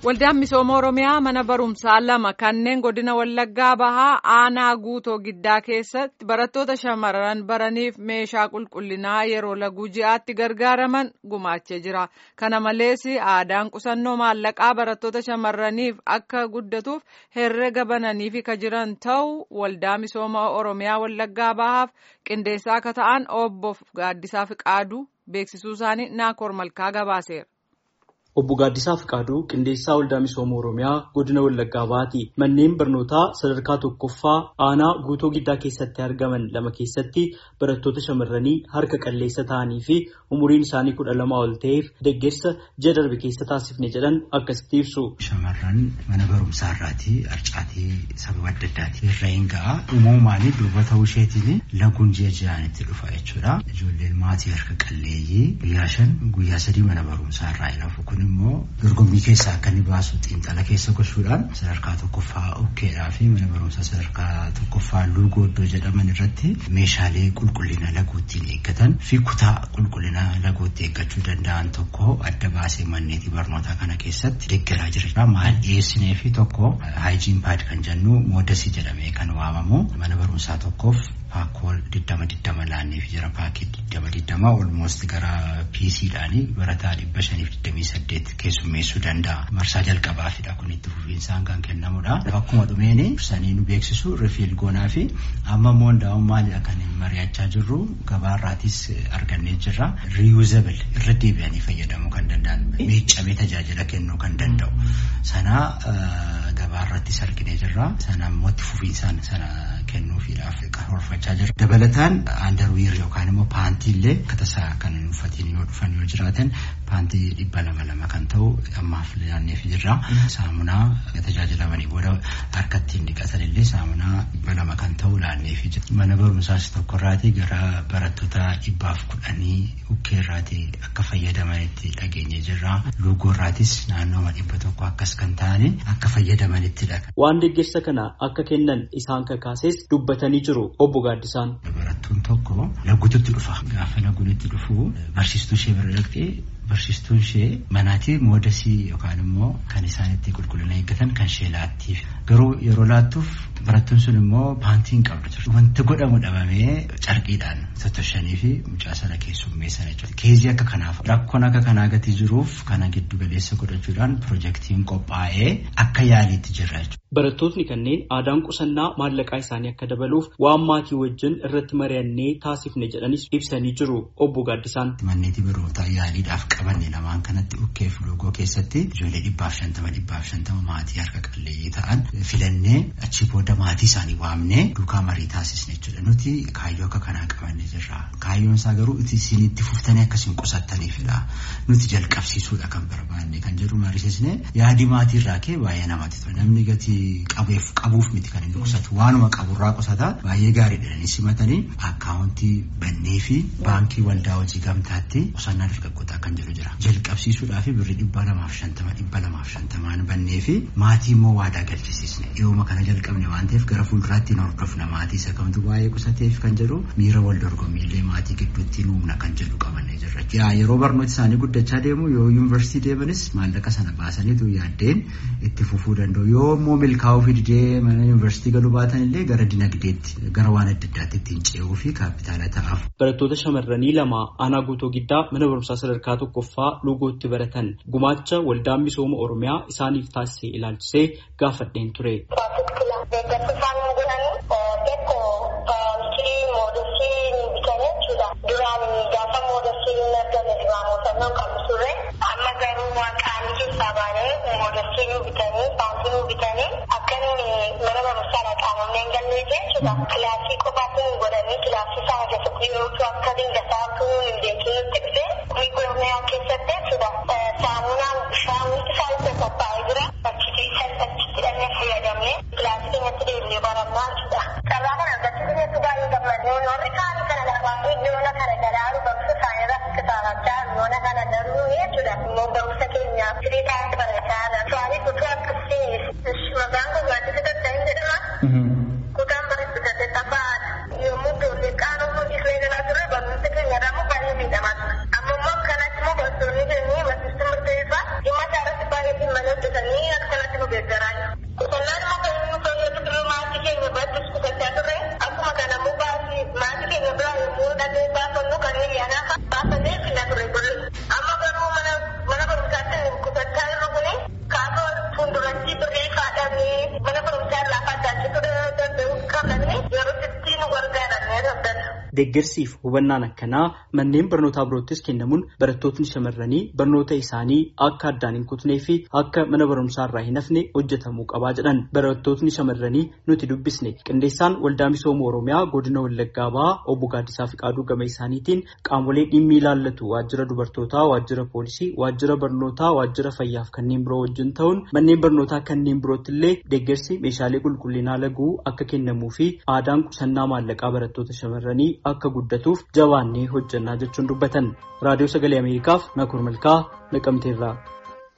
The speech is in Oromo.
Waldaan misooma Oromiyaa mana barumsaa lama kanneen godina Wallaggaa Bahaa aanaa guutoo giddaa keessatti barattoota shamarran baraniif meeshaa qulqullinaa yeroo laguu ji'aatti gargaaraman gumaachee jira. Kana malees aadaan qusannoo maallaqaa barattoota shamarraniif akka guddatuuf herrega bananiif kan jiran ta'uu waldaa misooma Oromiyaa Wallaggaa Bahaaf qindeessaa akka ta'an obbo Gaaddisaa Fiqaaduu beeksisuu isaanii Naakoor Malkaa gabaaseera. Obbo Gaaddisaa Fiqaaduu qindeessaa waldaa misooma Oromiyaa godina Wallaggaa Bahaati. Manneen barnootaa sadarkaa tokkoffaa aanaa guutoo giddaa keessatti argaman lama keessatti barattoota shamarranii harka qalleessa ta'anii fi umuriin isaanii kudha lama ol ta'eef deeggarsa ji'a darbe keessa taasifne jedhan akkasitti ibsu. Shamarran mana barumsaa irraatii harcaatii sababa adda addaatiin irra hin ga'a. Uumamumaan durba ta'uu isheetiin laguun ji'a ji'aan itti dhufa jechuudha. Ijoolleen maatii harka qalleeyyii guyyaa shan guyyaa sadii mana barumsaa irraa hin hafu kun immoo dorgommii keessaa akka inni baasu xiinxala keessa gochuudhaan sadarkaa tokkoffaa ukkeedhaa fi mana barumsaa sadarkaa tokkoffaa luugoo iddoo jedhaman irratti meeshaalee qulqullina laguuttiin eeggatan fi kutaa qulqullina laguutti eeggachuu danda'an tokko adda baasee manneetii barnootaa kana keessatti deeggaraa jira. Maal dhiyeessinee fi tokko haayijiin paad kan jennu moodasii jedhamee kan waamamu mana barumsaa tokkoof paakkool diddama diddama laanneef jira paakii diddama diddama olmoost gara piisiidhaanii barataa dhibba shaniif digdamii saddeet keessummeessuu danda'a. Marsaa jalqabaafidha kun itti fufiinsaan kan kennamudha. Akkuma dhumeeni sanii nu beeksisu rifiil goonaa fi amma immoo hundaa'uun maalidha kan mari'achaa jirru gabaarraatis argannee jirra. Reusable irra deebi'anii fayyadamuu kan danda'an miiccamee tajaajila kennuu kan danda'u. Sana gabaarrattis arginee jirra. Sana immoo itti fufiinsaan sana kennuufiidhaaf karoorfachaa jira. Dabalataan aandarwiir yookaan immoo paantii illee akka tasaa kan uffatiin yoo dhufan yoo jiraatan paantii dhibba lama lama kan ta'u ammaaf laanneef jirra. Saamunaa tajaajilamanii booda harkatti dhiqatan illee saamunaa dhibba lama kan ta'u laanneef jira. Mana barumsaas tokkorraatii gara barattoota dhibbaaf kudhanii ukkeerraatii akka fayyadamanitti dhageenye jirra. Luugoorraatis naannooma dhibba tokko akkas kan ta'ani akka fayyadamanittidha. Waan deeggarsa kana akka kennan isaan kakaases dubbatanii jiru obbo Gaaddisaan. Barattuun tokko laguututti dhufa. Gaafa laguun itti dhufu barsiistuu ishee bira dhaqxee barsiistuun ishee manaatii moodasii yookaan immoo kan isaan itti qulqullina eeggatan kan ishee laattiif. Garuu yeroo laattuuf barattuun sun immoo paantii hin qabdu ture. Wanti godhamu dhabamee carqiidhaan tottoshanii fi mucaa sana keessummeessan jechuudha. Keezii akka kanaaf rakkoon akka kanaa gatii jiruuf kana giddu galeessa godhachuudhaan piroojeektiin qophaa'ee akka yaaliitti jirra jechuudha. Barattootni kanneen aadaan qusannaa maallaqaa isaanii akka dabaluuf waan maatii wajjin irratti mari'annee taasifne jedhanis ibsanii jiru obbo Gaaddisaan. Manneetii barnootaa yaaliidhaaf qabanne lamaan kanatti ukkeef loogoo keessatti ijoollee dhibbaaf shantama dhibbaaf shantama maatii harka qalleeyyii ta'an filannee achi booda maatii isaanii waamnee duukaa marii taasisne jechuudha. Nuti kaayyoo akka kanaa qabanne jirra. Kaayyoon isaa garuu isin itti fuftanii akkasiin qusattaniifidha. Nuti jalqabsiisuudha kan barbaanne kan jedhu mariisisne yaadi maatii irraa kee baay'ee namatti tola. Namni gatii qabeef qabuuf miti kan inni qusatu waanuma qaburraa qusata baay'ee gaarii jedhanii simatanii akkaawuntii bannee fi baankii waldaa hojii gamtaatti qusannaa dargaggootaa kan jedhu jira. Jalqabsiisuudhaa fi birrii dhibba lamaaf shantama dhibba lamaaf shantamaan bannee fi maatii immoo waadaa galchisiisne dhiyooma kana jalqabne waan ta'eef gara fuulduraatti hin hordofna maatii isa kamtu baay'ee qusateef kan jedhu miira wal dorgommiillee maatii gidduutti nuumna kan jedhu qabannee jirra. Yaa yeroo barnooti isaanii guddachaa deemu yoo yuunivarsiitii deemanis maallaqa sana baasaniitu yaaddeen itti fufuu danda'u yoo immoo milkaa'uu fi didee mana yuunivarsiitii galuu baatan illee gara dinagdeetti gara waan adda addaatti ittiin ce'uu fi kaapitaala ta'aaf. Barattoota shamarranii lama aanaa guutoo giddaa mana barumsaa sadarkaa tokkoffaa luugootti baratan gumaacha waldaan misooma oromiyaa isaaniif taasisee ilaalchisee gaafadheen ture. amma garuu waaqaan keessaa baanee moodasii nu bitanii baankii nu bitanii akka mana barumsaa qaamamneen gallee jechuudha. Kilaasii qofaatti nu godhanii kilaasii sana keessatti yeroo akka dingataa tuu hin beekin nutti dhufe miigoorniyaa keessatti jechuudha. Saamunaan bishaan isaa itti qophaa'ee jira. Achitti achitti dhannee fayyadamne kilaasii keenyatti deemnee barannaa jechuudha. Carraa kana argachuu keenyatti baay'ee gammadnee warri kaanii kana lafaa yoona kana galaaru barumsa isaanii irratti kitaabachaa yoona kana daruu jechuudha. Immoo barumsa keenya firii taa'ee barachaa jira. Su'aalii kutuu akkasii maqaan kun gaaddisa daddahin jedhama. Kutaan bareedu saddeettaffaadha. Yommuu ijoollee qaanoo hojii galaa turre barumsa keenya irraa immoo baay'ee miidhamaa ture. Amma immoo akkanatti immoo barsiisonni keenya barsiistuu murteessaa dhimma isaa irratti baay'ee dhimma hojjetanii deeggarsiif hubannaan akkanaa manneen barnootaa biroottis kennamuun barattootni shamarranii barnoota isaanii akka addaan hin kutnee fi akka mana barumsaa irraa hin hafne hojjetamuu qabaa jedhan barattootni shamarranii nuti dubbisne qindeessaan waldaa misooma oromiyaa godina wallaggaa bahaa obbo Gaaddisaa Fiqaaduu gama isaaniitiin qaamolee dhimmi ilaallatu waajjira dubartootaa waajjira poolisii waajjira barnootaa waajjira fayyaaf kanneen biroo wajjin ta'uun manneen barnootaa kanneen birootti illee deeggarsi meeshaalee qulqullinaa laguu akka kennamuu fi aadaan qusannaa maallaqaa barattoota shamarranii akka guddatuuf jabaannee hojjannaa jechuun dubbatan raadiyoo sagalee ameerikaaf nakoor malkaa naqamteerraa.